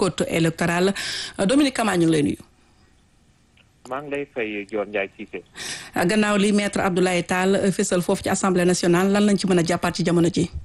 code électoral Dominique Kama ñu ngi lay nuyu. maa ngi lay fay Dior Ndiaye Cissé. gannaaw li maître Abdoulaye Tall fésal foofu ci assemblée nationale lan lañ ci mën a jàppaat ci jamono ji.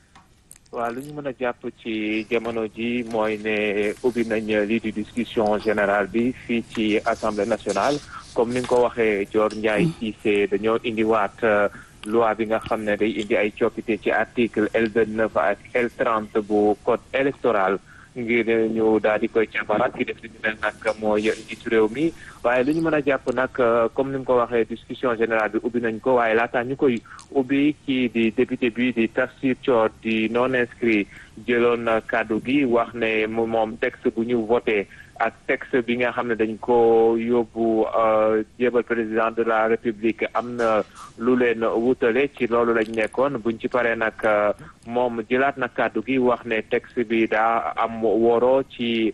waaw lu ñu mën a jàpp ci jamono ji mooy ne ubbi nañ lii di discussion générale bi fii ci assemblée nationale comme ni nga ko waxee Dior Ndiaye Cissé dañoo indiwaat loi bi nga xam ne day indi ay coppite ci article L vingt neuf ak L trente bu code électoral ngir ñu daal di koy càmbaraat ki def li ñu mel nag mooy njiitu réew mi waaye lu ñu mën a jàpp nag comme ni nga ko waxee discussion générale bi ubbi nañ ko waaye laataa ñu koy ubbi kii di député bi di Tafsir Thior di non inscrit jëloon kàddu gi wax ne moom texte bu ñu voté ak texte bi nga xam ne dañ ko yóbbu jébal président de la république am na lu leen wutale ci loolu lañ nekkoon buñ ci paree nag moom jëlaat na kàddu gi wax ne texte bi daa am woro ci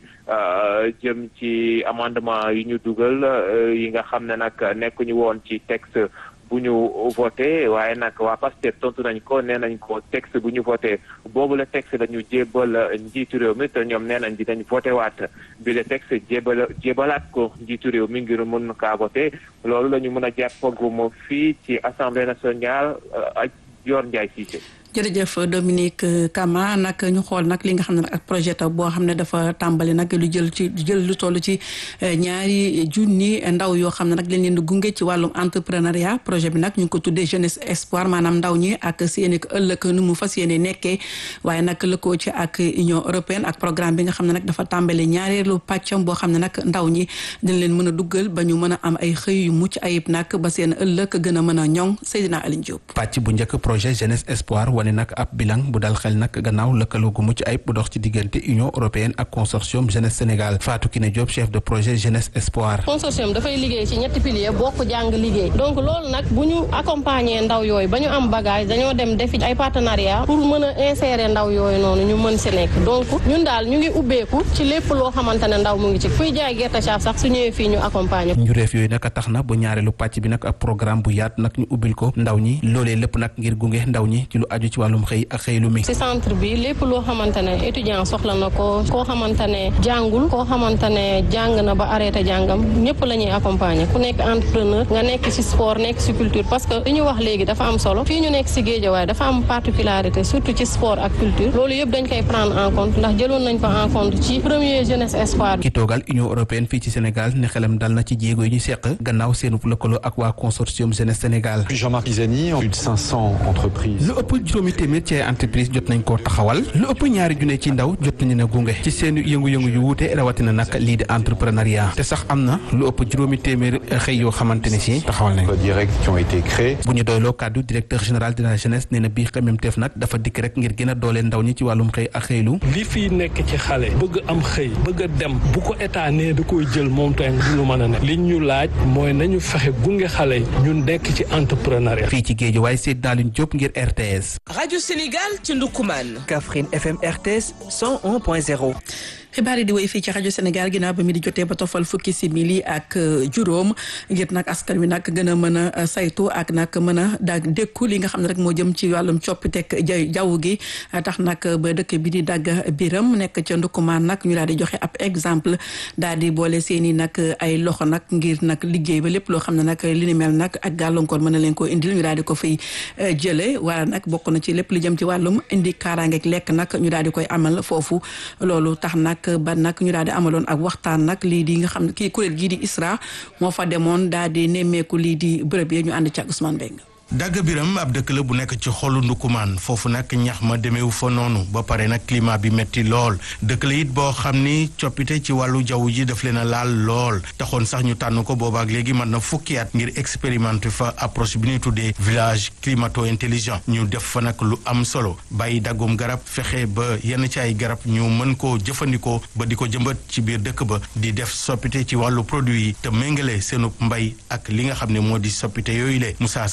jëm ci amendement yi ñu dugal yi nga xam ne nag nekkuñu woon ci texte bu ñu voté waaye nag waa Pastef tontu nañ ko nee nañ ko texte bu ñu voté boobu la texte la ñu jébal njiitu réew mi te ñoom nee nañ dinañ voté waat bi la texte jébal jébalaat ko njiitu réew mi ngir mën kaa voté loolu la ñu mën a jàppagum fii ci assemblée nationale ak Dior Ndiaye Cissé. jërëjëf Dominique Kama nag ñu xool nag li nga xam ne nag ak projet taw boo xam ne dafa tàmbali nag lu jël ci jël lu toll ci ñaari junni ndaw yoo xam ne nag leen leen di gunge ci wàllum entrepreneuriat projet bi nag ñu ngi ko tuddee jeunesse espoir maanaam ndaw ñi ak seeni ëllëg nu mu fas yéene nekkee waaye nag lëkkoo ci ak Union européenne ak programme bi nga xam ne nag dafa tàmbali ñaareelu pàccam boo xam ne nag ndaw ñi dañ leen mën a duggal ba ñu mën a am ay xëy yu mucc ayib nag ba seen ëllëg gën a mën a ñoŋ Seydina Aline Diop. pàcc bu njëkk projet jeunesse espoir wane nag ab bilan bu dal xel nag gannaaw lëkkaloo gu mucc ayib bu dox ci diggante Union européenne ak consortium jeunesse Sénégal Fatou Kiné Diop chef de projet jeunesse espoir. consortium dafay liggéey ci ñetti pilier bokk jàng liggéey donc loolu nag bu ñu accompagner ndaw yooyu ba ñu am bagage dañoo dem defi ay partenariat pour mën a insérer ndaw yooyu noonu ñu mën si nekk donc ñun daal ñu ngi ubbeeku ci lépp loo xamante ne ndaw mu ngi ci kuy jaay gerte caaf sax su ñëwee fii ñu accompagner njureef yooyu nag tax na ba ñaareelu pàcc bi nag ab programme bu yaat nag ñu ubbil ko ndaw ñi loolee lépp nag ngir gunge ndaw ñi ci lu aju ci wàllum xëy ak xëylu mi ci centre bi lépp loo xamante ne étudiant soxla na ko koo xamante ne jàngul koo xamante ne jàng na ba arrêté jàngam ñëpp la ñuy accompagner ku nekk entrepreneur nga nekk ci sport nekk ci culture parce que li ñu wax léegi dafa am solo fii ñu nekk ci Guédiawaye dafa am particularité surtout ci sport ak culture loolu yëpp dañ koy prendre en compte ndax jëloon nañ ko en compte ci premier jeunesse espoir ki toogal Union européenne fii ci Sénégal ne xelam dal na ci jéego yi ñu seq gannaaw seenu lëkkaloo ak waa consortium jeunesse Sénégal Jean-Marc Pisani plus de 500 entreprises lu ëpp juróomi téeméer ci ay entreprise jot nañ koo taxawal lu ëpp ñaari junne ci ndaw jot nañu ne gunge ci seen yëngu-yëngu yu wuute rawatina nag lii di entrepreneuriat te sax am na lu ëpp juróomi téeméer xëy yoo xamante ne si taxawal nañ directs qui ont été créés bu ñu doyloo kàddu directeur général de la jeunesse nee na bii xememteef nag dafa dikk rek ngir gën a dooleel ndaw ñi ci wàllum xëy ak xëylu li fii nekk ci xale bëgg am xëy bëgg a dem bu ko état nee da koy jël moom tamit du lu mën a ne li ñu laaj mooy nañu fexe gunge xale yi ñun nekk ci entrepreneuriat fii ci géej waaye Seydina Alioune Diop ngir RTS rajo Sénégal ci Ndoukoumane. Kaffrine FM RTS 101.0. xibaar yi di woy fii ci rajo Sénégal ginnaaw ba mi di jotee ba tofal fukki simili ak juróom ngir nag askan wi nag gën a mën a saytu ak nag mën a daag dékku li nga xam ne rek moo jëm ci wàllum coppiteg jaww gi tax nag ba dëkk bi di dagg biram nekk ca ndukkumaan nag ñu daal di joxe ab exemple daal di boole seen i nag ay loxo nag ngir nag liggéey ba lépp loo xam ne nag li ni mel nag ak gàllankoor mën na leen ko indil ñu daal di ko fay jële wala nag bokk na ci lépp li jëm ci wàllum indi kaaraangeeg lekk nag ñu daal di koy amal foofu loolu tax nag ba nag ñu daal di amaloon ak waxtaan nag lii di nga xam ne kii kuréel gii di ISRA moo fa demoon daal di nemmeeku lii di bërëb yi ñu ànd ci ak Ousmane Mbengue dagg biram ab dëkk la bu nekk ci xolu ndukumaan foofu nag ñax ma demeewu fa noonu ba pare nag climat bi metti lool dëkk la it boo xam ni coppite ci wàllu jaww ji daf leen a laal lool taxoon sax ñu tànn ko boobaak léegi mën na fukki at ngir expérimenter fa approche bi ñuy tuddee village climato intelligent ñu def fa nag lu am solo bàyyi daggum garab fexe ba yenn ci ay garab ñu mën koo jëfandikoo ba di ko jëmbat ci biir dëkk ba di def soppite ci wàllu produit yi te méngale seenu mbay ak li nga xam ne moo di soppite yooyu le Moussa Sarr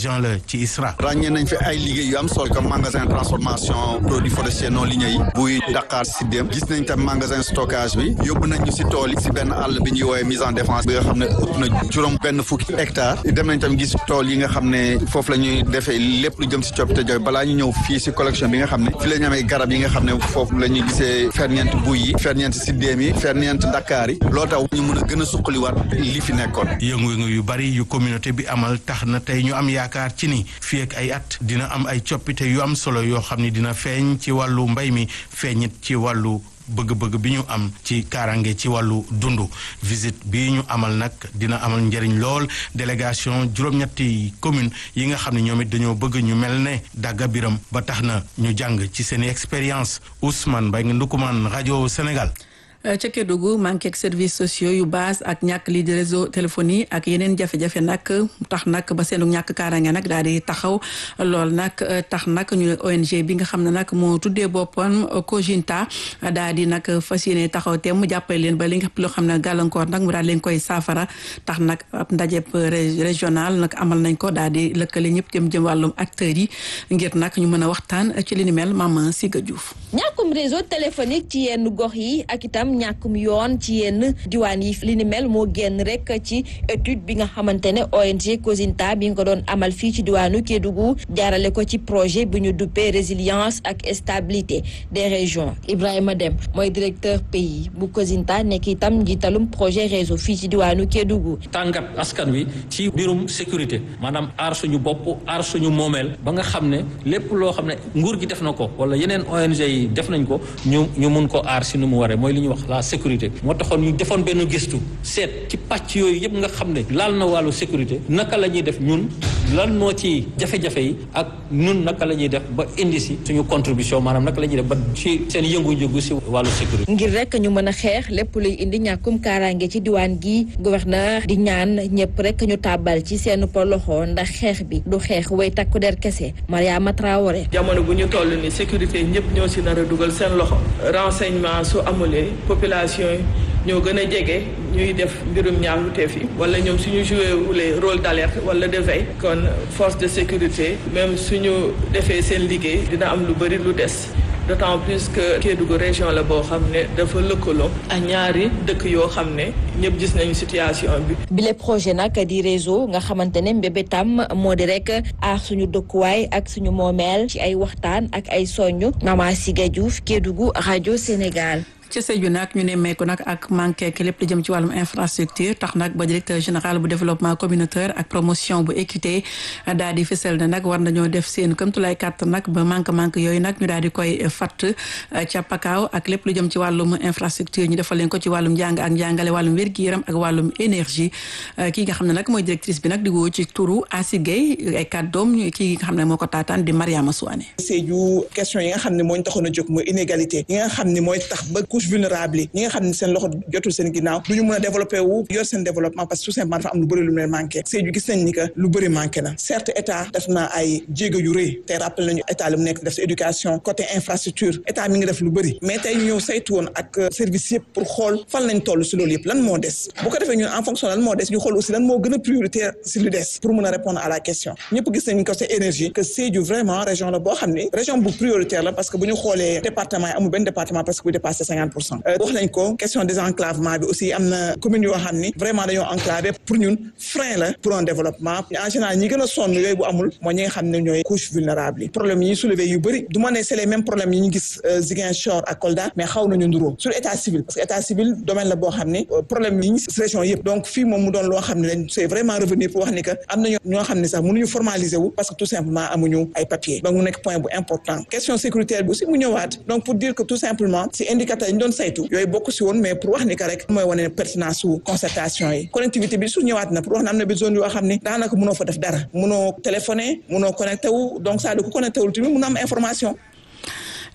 agent la ci ISRA. ràññee nañ fi ay liggéey yu am solo comme magasin transformation produits forestiers non lignés yi buy Dakar Sidem gis nañ tam magasin stockage bi yóbbu nañ ñu si tool yi si benn àll bi ñuy woowee mise en défense bi nga xam ne ëpp na juróom benn fukki hectare dem nañ tam gis tool yi nga xam ne foofu la ñuy defee lépp lu jëm si coppite jaww balaa ñu ñëw fii si collection bi nga xam ne fi la ñu amee garab yi nga xam ne foofu la ñuy gisee ferñeent buy yi ferñeent Sidem yi ferñeent Dakar yi loo tax ñu mën a gën a suqaliwaat li fi nekkoon yëngu-yëngu yu bari yu communauté bi amal tax na tey ñu am yaakaar ci ni fii ak ay at dina am ay coppite yu am solo yoo xam ni dina feeñ ci wàllu mbay mi feeñit ci wàllu bëgg-bëgg bi ñu am ci kaaraange ci wàllu dund visite bi ñu amal nag dina amal njëriñ lool délégation juróom-ñetti commune yi nga xam ne ñoom it dañoo bëgg ñu mel ne dàgga biram ba tax na ñu jàng ci seen expérience Ousmane Mbaye nga Ndukumaan rajo Sénégal ca Kédougou manqué ak services sociaux yu base ak ñàkk lii di réseau téléphonie ak yeneen jafe-jafe nag tax nag ba seenu ñàkk kaaraange nag daal di taxaw lool nag tax nag ñu ne ONG bi nga xam ne nag moo tuddee boppam Kojinta daal di nag fas yéene taxaw te mu jàppale leen ba li nga loo xam ne gàllankoor nag mu daal leen koy saafara tax nag ab ndajeb régional nag amal nañ ko daal di lëkkale ñëpp jëm jëm wàllum acteurs yi ngir nag ñu mën a waxtaan ci li ni mel Mama Siga Diouf. ñàkkum réseau téléphonique ci yenn gox yi ak itam ñàkkum yoon ci yenn diwaan yi li ni mel moo génn rek ci étude bi nga xamante ne ONG Cosinta bi nga ko doon amal fii ci diwaanu Kédougou jaarale ko ci projet bu ñu duppee résilience ak stabilité des régions Ibrahima Dem mooy directeur pays bu Cosinta nekk itam njiitalum projet réseau fii ci diwaanu Kédougou. tàngat askan wi ci mbirum sécurité maanaam aar suñu bopp aar suñu moomeel ba nga xam ne lépp loo xam ne nguur gi def na ko wala yeneen ONG yi def nañ ko ñu ñu mun ko aar si nu mu waree mooy li ñuy wax la sécurité moo taxoon ñu defoon benn gëstu seet ci pàcc yooyu yëpp nga xam ne laal na wàllu sécurité naka la ñuy def ñun lan moo ci jafe-jafe yi ak ñun naka la ñuy def ba indi si suñu contribution maanaam naka la ñuy def ba ci seen yëngu-yëngu si wàllu sécurité. ngir rek ñu mën a xeex lépp luy indi ñàkkum kaaraange ci diwaan gi gouverneur di ñaan ñëpp rek ñu tàbbal ci seen loxo ndax xeex bi du xeex way takku der kese Mariama Traoré. jamono bu ñu toll ni sécurité ñëpp ñoo si nar a dugal seen loxo renseignement su amulee population yi ñoo gën a jege ñuy def mbirum ñaawteef yi wala ñoom suñu joué wulee rôle d'alerte wala de veille kon force de sécurité même suñu defee seen liggéey dina am lu bëri lu des d'autant plus que Kédougou région la boo xam ne dafa lëkkaloo ak ñaari dëkk yoo xam ne ñëpp gis nañu situation bi. bile projet nag di réseau nga xamante ne mbébétam moo di rek aar suñu dëkkuwaay ak suñu moomeel ci ay waxtaan ak ay soñu Mama Siga Diouf Kédougou rajo Sénégal. ci Sédhiou nag ñu ne meeku nag ak manqué ki lépp lu jëm ci wàllum infrastructure tax nag ba directeur général bu développement communautaire ak promotion bu équité daal di fësal ne nag war nañoo def seen këmtulaay kàtt nag ba manque manque yooyu nag ñu daal di koy fatt ca pakaaw ak lépp lu jëm ci wàllum infrastructure ñu defal leen ko ci wàllum njàng ak njàngale wàllum wér-gi-yaram ak wàllum énergie kii nga xam ne nag mooy directrice bi nag di woo ci turu Asi Gueye ay kàddoom kii nga xam ne moo ko taataan di Mariama Souane Sédhiou question yi nga xam ne moo ñu taxoon a jóg mooy inégalité yi nga xam ne mooy tax ba couche vulnérable yi ñi nga xam ne seen loxo jotul seen ginnaaw du ñu mën a développé wu yor seen développement parce que tout simplement dafa am lu bëri lu mu leen manqué Sédhiou gis nañ ni que lu bëri manqué na certes état def na ay jéego yu rëy te rappelé nañu état li mu nekk def si éducation côté infrastructure état mi ngi def lu bëri mais tey ñu ñëw saytu woon ak service yëpp pour xool fan lañ toll si loolu yëpp lan moo des bu ko defee ñun en fonction lan moo des ñu xool aussi lan moo gën a prioritaire si lu des pour mën a répondre à la question ñëpp gis nañ côté énergie que Sédhiou vraiment région la boo xam ne région bu prioritaire la parce que bu ñu xoolee département yi amul benn département parce que bu dépassé cinquante pour cent wax nañ ko question désenclavement bi aussi am na commune yoo xam ni vraiment dañoo enclavé pour ñun frein la pour un développement en général ñi gën a sonn yooyu bu amul mooy ñi nga xam ne ñooy couche vulnérable yi problème yi ñu soulevé yu bëri du ma ne c'est les mêmes problèmes yi ñu gis Ziguinchor ak Kolda mais xaw nañu nduróo sur état civil parce que état civil domaine la boo xam ni problème yi ñu gis région yëpp donc fii moom mu doon loo xam ne lañ c'est vraiment revenir pour wax ni que am na ñoo xam ne sax mënuñu formaliser wu parce que tout simplement amuñu ay papiers donc mu nekk point bu important question sécuritaire bi aussi mu ñëwaat donc pour dire que tout simplement si indicateur yi ñu doon saytu yooyu bokk si woon mais pour wax ni que rek mooy wane pertinence su concertation yi connectivité bi su ñëwaat na pour wax ne am na bi zone yoo xam ni daanaka mënoo fa def dara mënoo téléphoner mënoo connecté wu donc ça du ko connecté wul tamit mën a am information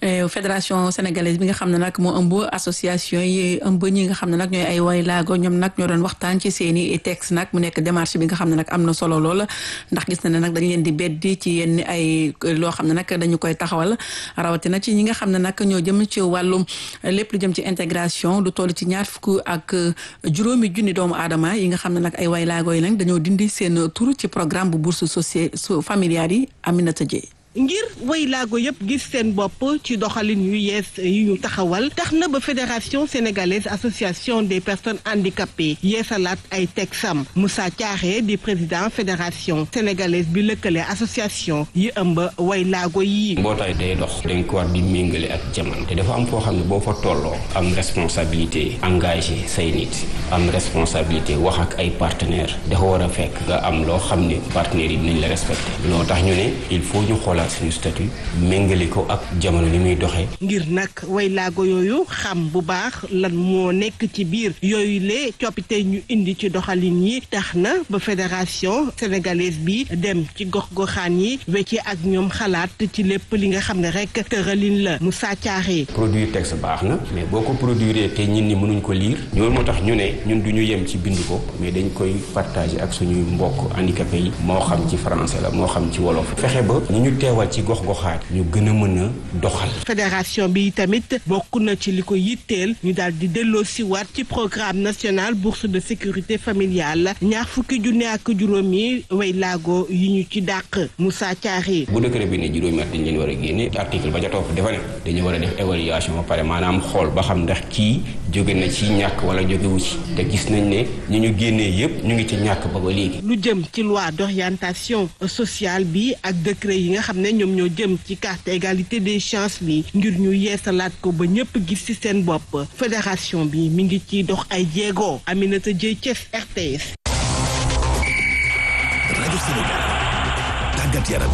fédération sénégalaise bi nga xam ne nag moo ëmb association yi ëmb ñi nga xam ne nag ñooy ay way laago ñoom nag ñoo doon waxtaan ci seeni texte nag mu nekk démarche bi nga xam ne nag am na solo lool ndax gis na ne nag dañ leen di beddi ci yenn ay loo xam ne nag dañu koy taxawal rawatina ci ñi nga xam ne nag ñoo jëm ci wàllum lépp lu jëm ci intégration lu toll ci ñaar fukk ak juróomi junni doomu aadama yi nga xam ne nag ay way laago yi nag dañoo dindi seen tur ci programme bu bourse sociale familiale yi Aminata Dieye ngir way laago yëpp gis seen bopp ci doxalin yu yees yu ñu taxawal tax na ba fédération sénégalaise association des personnes handicapées yeesalaat ay tegsam Moussa Thiaré di président fédération sénégalaise bi lëkkale association yi ëmb way laago yi. mbootaay day dox dañ ko war di méngale ak jamono te dafa am foo xam ne boo fa tolloo am responsabilité engagé say nit am responsabilité wax ak ay partenaires dafa war a fekk nga am loo xam ne partenaires yi dinañ la respecté loo tax ñu ne il faut ñu xoolaat suñu statut méngale ko ak jamono li muy doxee. ngir nag way laago yooyu xam bu baax lan moo nekk ci biir yooyu le coppite ñu indi ci doxalin yi tax na ba fédération sénégalaise bi dem ci gox-goxaan yi wecce ak ñoom xalaat ci lépp li nga xam ne rek tëralin la Moussa Thiaré. produire texte baax na mais boo ko produire te ñin ni mënuñ ko lire loolu moo tax ñu ne ñun du ñu yem ci bind ko mais dañ koy partager ak suñuy mbokk handicapé yi moo xam ci français la moo xam ci wolof fexe ba ñu ñu teewal ci gox-goxaat ñu gën a mën a doxal. fédération bi tamit bokk na ci li ko yitteel ñu daal di delloo siwaat ci programme national bourse de sécurité familiale ñaar fukki junne ak juróomi way laago yi ñu ci dàq Moussa Thiaré. bu décret bi ne juróomi at dañ leen war a génne article ba ca topp dafa ne dañu war a def évaluation ba pare maanaam xool ba xam ndax kii jóge na ci ñàkk wala jógewu ci te gis nañ ne ñu ñu génnee yépp ñu ngi ci ñàkk ba ba léegi. lu jëm ci loi d'orientation sociale bi ak décret yi nga xam ne ñoom ñoo jëm ci carte égalité des chances bi ngir ñu yeesalaat ko ba ñëpp gis ci seen bopp fédération bi mi ngi ciy dox ay jéego Aminata Dieye Thiès RTS. rajo Sénégal tàggat yaram.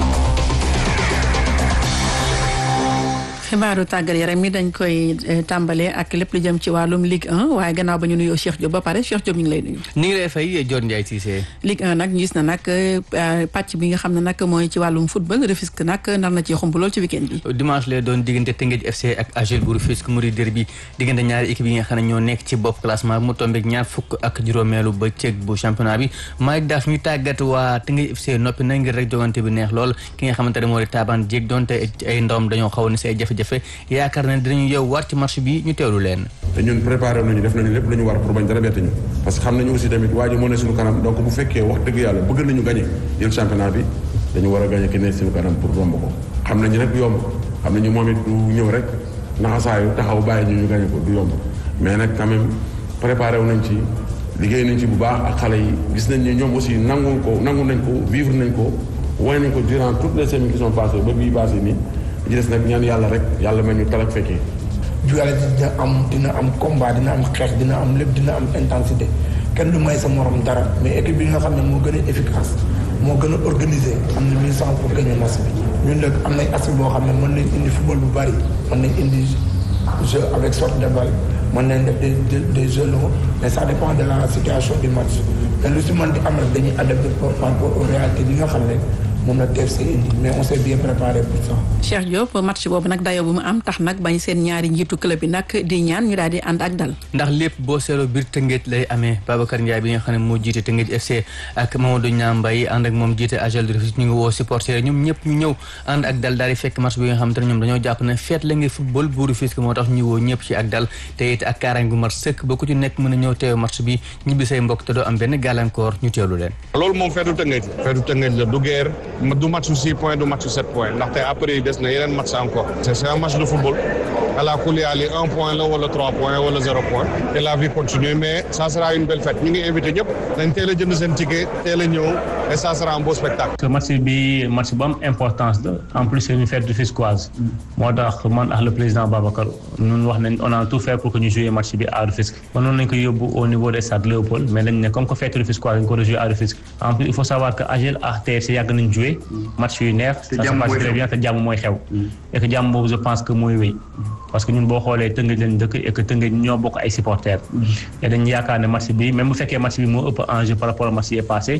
xibaaru tàggat yaram mi dañ koy tàmbalee ak lépp lu jëm ci wàllum Ligue 1 waaye gannaaw ba ñu nuyoo Cheikh Diop ba pare Cheikh Diop ñu ngi lay nuyu. ñu ngi lay fay Dior Ndiaye Cissé. Ligue 1 nag gis na nag pàcc bi nga xam ne nag mooy ci wàllum football Rufisque nag nar na ci xumb lool ci weekend bi. dimanche lay doon diggante Teungueth FC ak AGEL bu Rufisque mu di derby diggante ñaari équipe yi nga xam ne ñoo nekk ci bopp classement bi mu tombeek ñaar fukk ak juróomeelu ba ceeg bu championnat bi Malick Daaf ñu tàggat waa Teungueth FC noppi na ngir rek jogante bi neex lool ki nga xamante ne moo di Taban Dieg donte ay ndawam dañoo xaw ni say jafe-jafe yaakaar ne dinañu yow war ci match bi ñu teewlu leen te ñun préparé nañu def nañu lépp lu ñu war pour bañ dara bett ñu parce que xam nañu aussi tamit waa ji moo ne suñu kanam donc bu fekkee wax dëgg yàlla bëgg nañu gagné jël championnat bi dañu war a gagné ki ne suñu kanam pour romb ko xam nañu nag du yomb xam nañu moom it du ñëw rek naxasaayu taxaw bàyyi ñu ñu gagné ko du yomb mais nag quand même préparé wu nañ ci liggéey nañ ci bu baax ak xale yi gis nañ ne ñoom aussi nangu ko nangu nañ ko vivre nañ ko wane nañ ko durant toutes les semaines qui sont passées ba bii passé nii di des nag ñaan yàlla rek yàlla mel ñu talak fekkee jugale dina am dina am combat dina am xeex dina am lépp dina am intensité kenn du may sa morom dara mais équipe bi nga xam ne moo gën a efficace moo gën a organisé am na mille cent pour gagner match bi ñun nag am nañ aspect boo xam ne mën nañ indi football bu bari mën nañ indi jeu avec sorte de balle mën nañ def des des jeux longs mais ça dépend de la situation du match mais lu si mën di am rek dañuy adapté par rapport aux réalités yi nga xam ne moom la TFC indi mais on s'est bien préparé pour ça. Cheikh Diop match boobu nag dayoo bu mu am tax nag bañ seen ñaari njiitu club bi nag di ñaan ñu daal di ànd ak dal. ndax lépp boo seetloo biir Tëngéej lay amee Babacar Ndiaye bi nga xam ne moo jiite Tëngéej FC ak Mamadou Niang Mbaye ànd ak moom jiite AGEL de Rufisque ñu ngi woo supporter ñoom ñëpp ñu ñëw ànd ak dal daal di fekk match bi nga xamante ne ñoom dañoo jàpp ne feet la ngir football bu Rufisque moo tax ñu woo ñëpp ci ak dal te it ak kaaraange gu mat sëkk ba ku ci nekk mën a ñëw teew match bi ñibbi say mbokk te doo am benn gàllankoor ñu teewlu leen. loolu moom feetu Tëngéej feetu Tëngéej la du guerre du match six points du match sept points ndaxte après des na yeneen match encore c'est un match de football ala kulli ali un point la wala trois points wala zéro point et la vie continue mais ça sera une belle fête ñu ngi invité ñëpp dañ teel a jënd seen ticket teel a ñëw et ça sera un beau spectacle. que match bi match bu am importance la en plus c'est une fête rufisquoise moo tax man ak le président Babacar ñun wax nañ on a tout fait pour que ñu jouer match bi à Rufisque mënoon nañ ko yóbbu au niveau des stades Léopold mais dañ ne comme que fête rufisquoise dañ ko jouer à Rufisque en plus il faut savoir que AGEL ak TFC yàgg nañ jouer match yu neex ça se passe très bien te jàmm mooy xew et que jàmm boobu je pense que mooy wéy parce que ñun boo xoolee Tëngéej lañ dëkk et que Tëngéej ñoo bokk ay supporters et dañ yaakaar ne match bi même bu fekkee match bi moo ëpp enjeu par rapport au match yi passé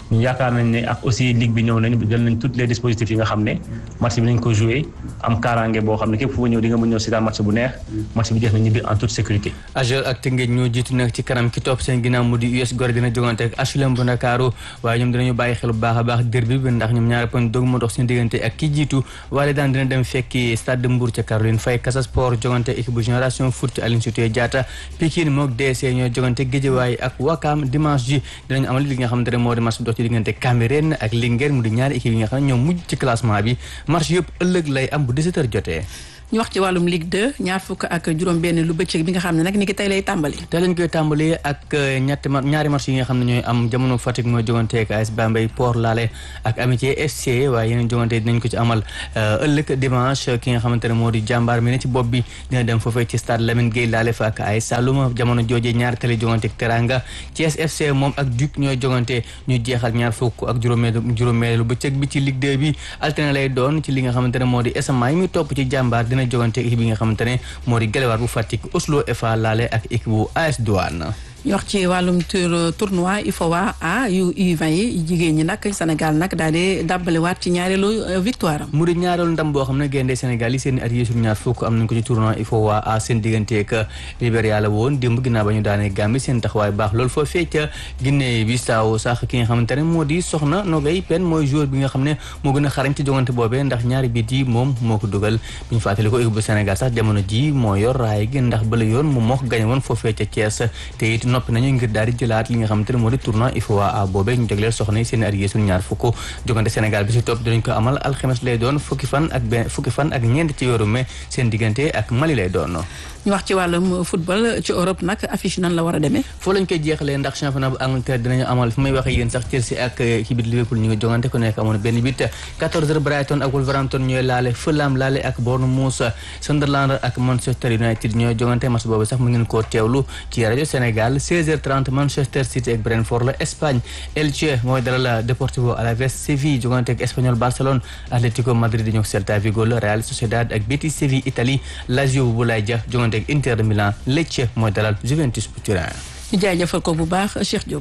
ñu yaakaar nañ ne ak aussi ligue bi ñëw nañ jël nañ toutes les dispositifs yi nga xam ne match bi nañ ko joué am kaaraange boo xam ne képp fu nga ñëw di nga mën ñëw si daal match bu neex match bi jeex na ñibbi en toute sécurité AJEL ak Tëngéej ñoo jiitu nag ci kanam ki topp seen ginnaaw mu di US Gorée dina jogante ak HLM bu Ndakaaru waaye ñoom dinañu bàyyi xel bu baax a baax derby bi ndax ñoom ñaari point dog moo dox seen diggante ak ki jiitu waaye daan dina dem fekki stade de Mbour ca Caroline Faye Casa Sport jogante équipe bu génération foot Aline Sitoé Diatta Pikine mook DC ñoo jogante Guédiawaye ak Wakam dimanche ji dinañu amal li nga xamante ne moo di match bi dox ci diggante Cambérène ak Linguère mu di ñaari équipe yi nga xam ne ñoom mujj ci classement bi match yëpp ëllëg lay am bu 17h jotee ñu wax ci wàllum Ligue 2 ñaar fukk ak juróom-benn lu bëccëg bi nga xam ne nag ni ki tey lay tàmbali. tey lañ koy tàmbali ak ñetti ma ñaari match yi nga xam ne ñooy am jamono Fatick mooy jogante ak AS Bambey Port Lale ak Amitié FC waaye yeneen jogante dinañ ko ci amal ëllëg dimanche ki nga xamante ne moo di jàmbaar mi ne ci bopp bi dina dem foofee ci stade Lamine Gueye Lale fa ak AS Saloum jamono joojee ñaari tali jogante ak Teranga Thiès FC moom ak Duc ñooy jogante ñu jeexal ñaar fukk ak juróomeelu juróomeelu bëccëg bi ci Ligue 2 bi alterné lay doon ci li nga xamante ne moo di SMA yi muy topp ci jàmbaar dina jogante équipe yi nga xamante ne moo di Gelewaar bu Fatick Oslo FA laale ak équipe bu AS Douane ñu wax ci wàllum tournoi IFOA A yu U20 yi jigéen ñi nag Sénégal nag daal di dàbbaliwaat ci ñaareelu victoire am. mu di ñaareelu ndam boo xam ne gaynde Sénégal yi seen at yi sur ñaar fukk am nañ ko ci tournoi IFOA A seen digganteeg Libéria la woon démb ginnaaw ba ñu daanee Gambie seen taxawaay baax loolu foo fee ca Guinée Bissau sax ki nga xamante ne moo di Soxna Nogay Pen mooy joueur bi nga xam ne moo gën a xarañ ci jongante boobee ndax ñaari bit yi moom moo ko dugal bi ñu fàttali ko équipe bu Sénégal sax jamono ji moo yor raay gi ndax bala yoon moom moo ko gañe woon foofee ca Thiès te it noppi nañu ngir daal di jëlaat li nga xamante ne moo di tournoi IFOA A boobee ñu jagleel soxna yi seen at yi suñu ñaar fukk jogante Sénégal bi si topp dinañ ko amal alxames lay doon fukki fan ak benn fukki fan ak ñeent ci weeru mai seen diggante ak Mali lay doon ñu wax ci wàllum football ci Europe nag affiche nan la war a demee foo lañ koy jeexalee ndax championnat bu Angleterre dinañu amal fi may waxee yéen sax Chelsea ak ci biir Liverpool ñu ngi jongante ku nekk amoon benn bit 14h Brighton ak Wolverhampton ñooy laale Fulham laale ak Bournemouth Sunderland ak Manchester United ñooy jongante match boobu sax mu ngeen koo teewlu ci rajo Sénégal 16h30 Manchester City ak Brentford la Espagne Elche mooy dalal Deportivo Alaves Séville jongante ak Espanyol Barcelone Atlético Madrid di ñëw Celta Vigo la Real Sociedad ak Betis Séville Italie Lazio bu Boulaye Dia jongante ak Inter de Milan Lecce mooy dalal Juventus bu Turin. ñu jaajëfal ko bu baax Cheikh Diop.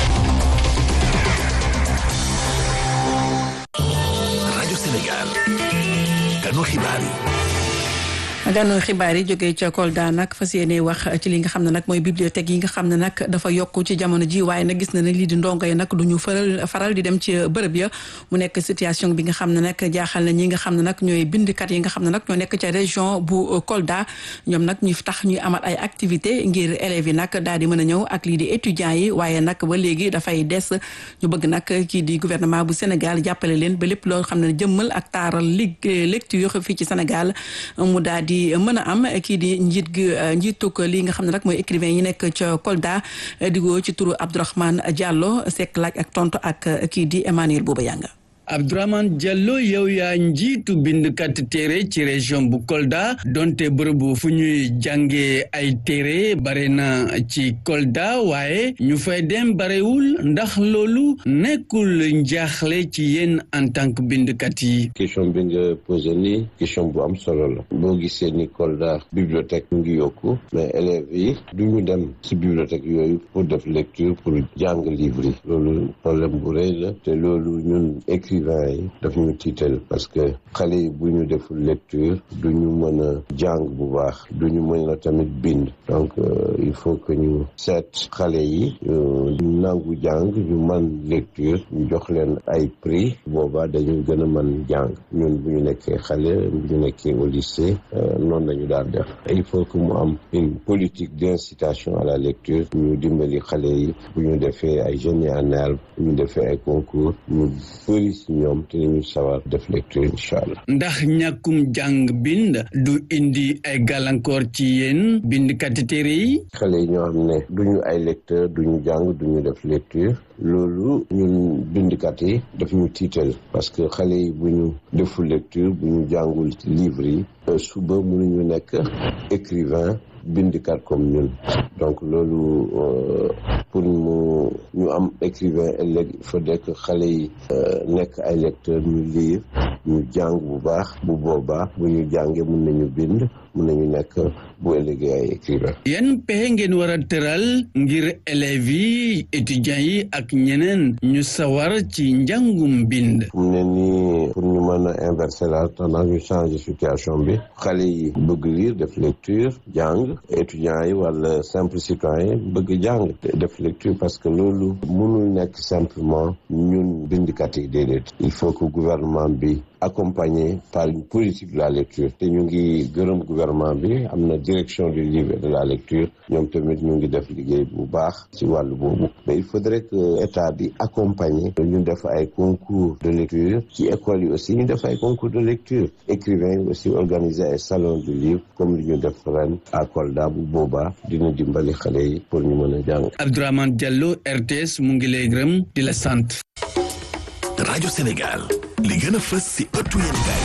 rajo Sénégal. kanu xibaar yi. gànnu xibaar yi jógee ca Kolda nag fas yéene wax ci li nga xam ne nag mooy bibliothèque yi nga xam ne nag dafa yokk ci jamono ji waaye nag gis na ne lii di ndongo yi nag du ñu faral faral di dem ci bërëb ya mu nekk situation bi nga xam ne nag jaaxal na ñi nga xam ne nag ñooy bindkat yi nga xam ne nag ñoo nekk ca région bu Kolda ñoom nag ñu tax ñuy amal ay activité ngir élèves yi nag daal di mën a ñëw ak lii di étudiants yi waaye nag ba léegi dafay des ñu bëgg nag kii di gouvernement bu Sénégal jàppale leen ba lépp loo xam ne jëmmal ak taaral lig lecture fii ci Sénégal mu daal di mën a am kii di njiit gi njiituk li nga xam ne nag mooy écrivain yi nekk ca Kolda digoo ci turu Abdourahmane Diallo sekk laaj ak tontu ak kii di Emmanuel Bouba Yanga Abdourahmane Diallo yow yaa njiitu bindkat téere ci région bu Kolda donte bërëbu fu ñuy jàngee ay téere bare na ci Kolda waaye ñu fay dem barewul ndax loolu nekkul njaaxle ci yéen en tant que bindkat yi. question bi nga posé nii question bu am solo la boo gisee ni Kolda bibliothèque mu ngi yokku mais élèves yi du ñu dem ci bibliothèque yooyu pour def lecture pour jàng livre yi loolu problème bu rëy la te loolu ñun écrit yi daf ñu tiital parce que xale yi bu ñu deful lecture du ñu mën a jàng bu baax du ñu mën a tamit bind donc il faut que ñu seet xale yi ñu nangu jàng ñu man lecture ñu jox leen ay prix boobaa dañu gën a mën jàng ñun bu ñu nekkee xale bu ñu nekkee au lycée noonu lañu daal def il faut que mu am une politique d'incitation à la lecture ñu dimbali xale yi bu ñu defee ay génie en herbe bu ñu defee ay concours ñu bëri ñoom te ñu sawar def lecture incha allah. ndax ñàkkum jàng bind du indi ay gàllankoor ci yéen bindkati téere yi. xale yi ñoo xam ne duñu ay lecteur duñu jàng duñu def lecture loolu ñun bindkat yi daf ñu tiital parce que xale yi bu ñu deful lecture bu ñu jàngul livre yi suba mënuñu nekk écrivain bindikat comme ñun donc loolu pour mu ñu am écrivain ëllëg il faudrait que xale yi nekk ay lecteurs ñu lire ñu jàng bu baax bu boobaa bu ñu jàngee mun nañu bind mun nañu nekk bu ëllëgee ay écrivain yan pexe ngeen war a tëral ngir élèves yi étudiants yi ak ñeneen ñu sawar ci njàngum bind fu mu ne nii pour ñu mën a inverser la tendance ñu changer situation bi xale yi bëgg lire def lecture jàng étudiants yi wala simple citoyen bëgg jàng def lecture parce que loolu mënul nekk simplement ñun bindkat yi déedéet il faut que gouvernement bi accompagné par une politique de la lecture te ñu ngi gërëm gouvernement bi am na direction du livre et de la lecture ñoom tamit ñu ngi def liggéey bu baax ci wàllu boobu mais il faudrait que état bi accompagné ñu def ay concours de lecture ci école yi aussi ñu def ay concours de lecture écrivains yi aussi organiser ay salon du livre comme li ñu def ren à Kolda bu boobaa dina dimbali xale yi pour ñu mën a jàng. Abdourahmane Diallo RTS mu ngi lay gërëm di la sant. rajo Sénégal li gën a fës si ëttu yéenekaay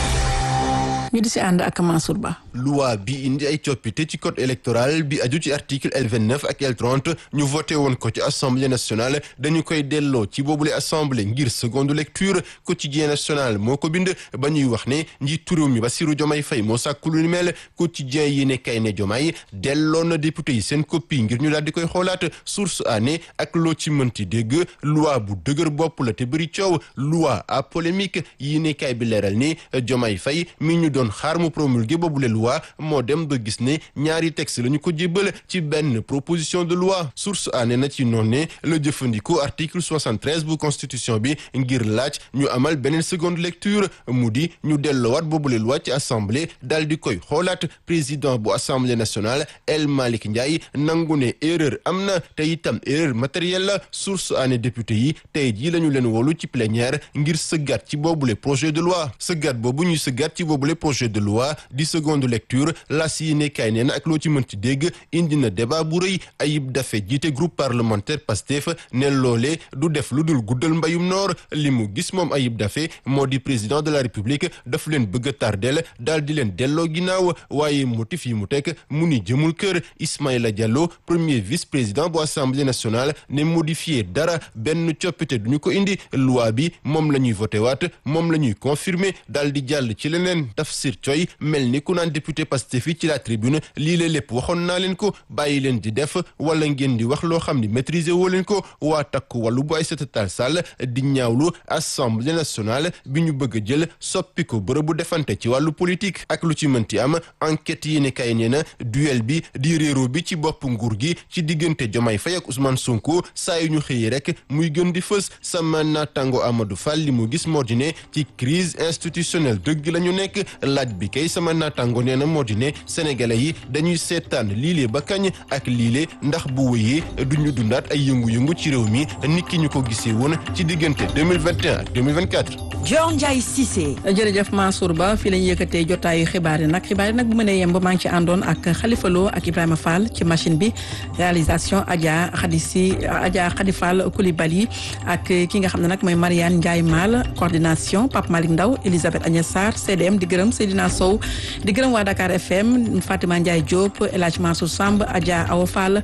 ñu di si ànd ak Mansour Ba. loi bi indi ay coppite ci code électoral bi aju ci article L29 ak L30 ñu voté woon ko ci assemblée nationale dañu koy delloo ci boobule assemblée ngir seconde lecture quotidien national moo ko bind ba ñuy wax ne njiitu réew mi Bassirou Diomaye Faye moo sàkku lu ni mel quotidien yi ne kay ne Diomaye delloo na député yi seen copie ngir ñu daal di koy xoolaat source année ak loo ci mënti dégg loi bu dëgër bopp la te bëri coow loi à polémique yi ne kay bi leeral ni Diomaye Faye mi ñu doon xaar mu promulgué boobule loi moo dem ba gis ne ñaari texte la ñu ko jébbal ci benn proposition de loi source aané na ci noonu ne la jëfandikoo article 73 bu constitution bi ngir laaj ñu amal beneen seconde lecture mu di ñu delloowaat boobule loi ci assemblée daal di koy xoolaat président bu assemblée nationale El Malick Ndiaye nangu ne erreur am na te itam erreur matérielle la source aané député yi tey jii la ñu leen wolu ci plénière ngir sëggaat ci boobule projet de loi sëggaat boobu ñuy sëggaat ci boobule projet de loi di seconde lecture la si ne kay nee na ak loo ci mën ci dégg indi na débat bu rëy Ayib Daffé jiite groupe parlementaire Pastef ne loolee du def lu dul guddal mbayum noor li mu gis moom Ayib Daffé moo di président de la république daf leen bëgg a tardel daal di leen delloo ginnaaw waaye motif yi mu teg mu ni jëmul kër Ismaïla Diallo premier vice président bu assemblée nationale ne modifié dara benn coppite duñu ko indi loi bi moom la ñuy voté waat moom la ñuy confirmer daal di jàll ci leneen Tafsir Coy mel ni ku naan député Pastef yi ci la tribune lii la lépp waxoon naa leen ko bàyyi leen di def wala ngeen di wax loo xam ni maîtriser woo leen ko waa takku wàllu bu Aïssata Tall Sall di ñaawlu assemblée nationale bi ñu bëgg a jël soppi ko bërëbu defante ci wàllu politique ak lu ci mënti am enquête yi ne kay nee na duel bi di réero bi ci bopp nguur gi ci diggante Diomaye Faye ak Ousmane Sonko saa yu ñu xëyee rek muy gën di fës sama naataango Amadou Fall li mu gis moo di ne ci crise institutionnelle dëgg la ñu nekk laaj bi kay sama naataango nee na moo di ne sénégalais yi dañuy seetaan liile ba kañ ak liile ndax bu wëyee duñu dundaat ay yëngu-yëngu ci réew mi nit ki ñu ko gisee woon ci diggante 2021 ak 2024. Dior Ndiaye Cissé. jërëjëf Mansour Ba fii la ñu yëkkatee jotaayu xibaar yi nag xibaar yi nag bu mënee yemb maa ngi ci àndoon ak Khalifa Lo ak Ibrahima Fall ci machine bi réalisation Adja Khadisi Adja Khadi Fall Coulibaly ak ki nga xam ne nag mooy Mariane Ndiaye Mal coordination Pape Malick Ndaw Elisabeth Agnès Sarr CDM di gërëm Seydina Sow di gërëm waa Dakar FM Fatima Ndiaye Diop El Hadj Mansour Samb Adja Awa Fall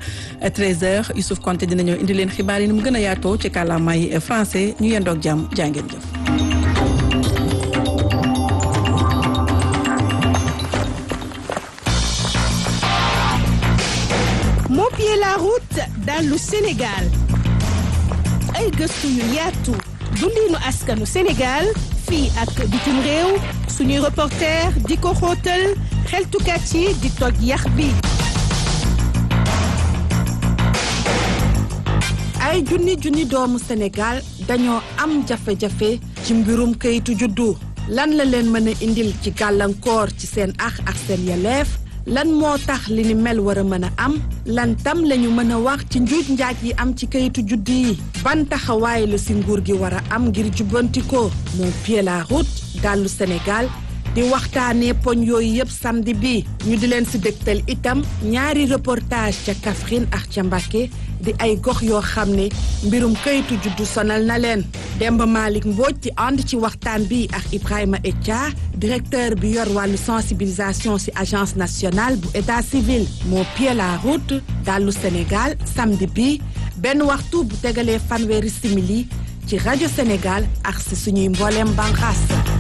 13h Youssouf Konté dina ñëw indi leen xibaar yi ni mu gën a yaatoo ci kàllaamay français ñu yendoog jàmm jaa ngeen jëf. Mopier la route dallu Sénégal ay gëstu yu yaatu dundinu askanu Sénégal fii ak bitim réew suñuy reporter di ko xóotal xeltukat yi di toj yax bi ay junni junni doomu Sénégal dañoo am jafe-jafe ci mbirum kayitu juddu lan la leen mën a indil ci gàllankoor ci seen ax ak seen yeleef lan moo tax li ni mel war a mën a am lan tam lañu mën a wax ci njuuj njaaj yi am ci kayitu juddu yi ban taxawaay la si nguur gi war a am ngir jubbanti ko mon pied la route dallu Sénégal di waxtaanee poñ yooyu yëpp samedi bi ñu di leen si dégtal itam ñaari reportage ca Kaffrine ak ca Mbacké di ay gox yoo xam ne mbirum kayitu juddu sonal na leen Demba Malick Mbodj di ànd ci waxtaan bi ak Ibrahima Etia directeur bi yor wàllu sensibilisation ci agence nationale bu état civil moo pied la route dallu Sénégal samedi bi benn waxtu bu tegalee fanweeri simili ci rajo Sénégal ak ci suñuy mbooleem banqaas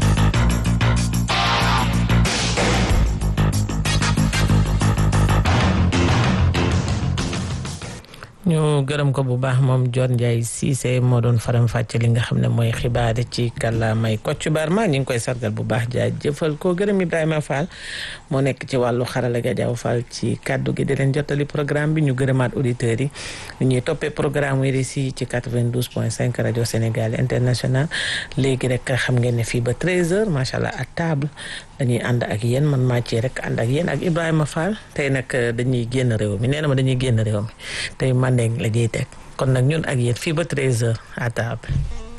ñu gërëm ko bu baax moom John Ndiaye Cissé moo doon faram fàcce li nga xam ne mooy xibaar ci kàllaamay Kocc Barma ñu ngi koy sargal bu baax jaajëfal ko gërëm Ibrahima Fall moo nekk ci wàllu xarala ga jaaw Fall ci kàddu gi di leen jottali programme bi ñu gërëmaat auditeurs yi ñu ñuy toppee programme wi si ci 92 point 5 rajo Sénégal international léegi rek xam ngeen ne fii ba 13h macha allah à table dañuy ànd ak yéen man maa ci rek ànd ak yéen ak Ibrahima Fall tey nag dañuy génn réew mi nee na ma dañuy génn réew mi tey Mandeng la ñuy teg kon nag ñun ak yéen fii ba 13h à table.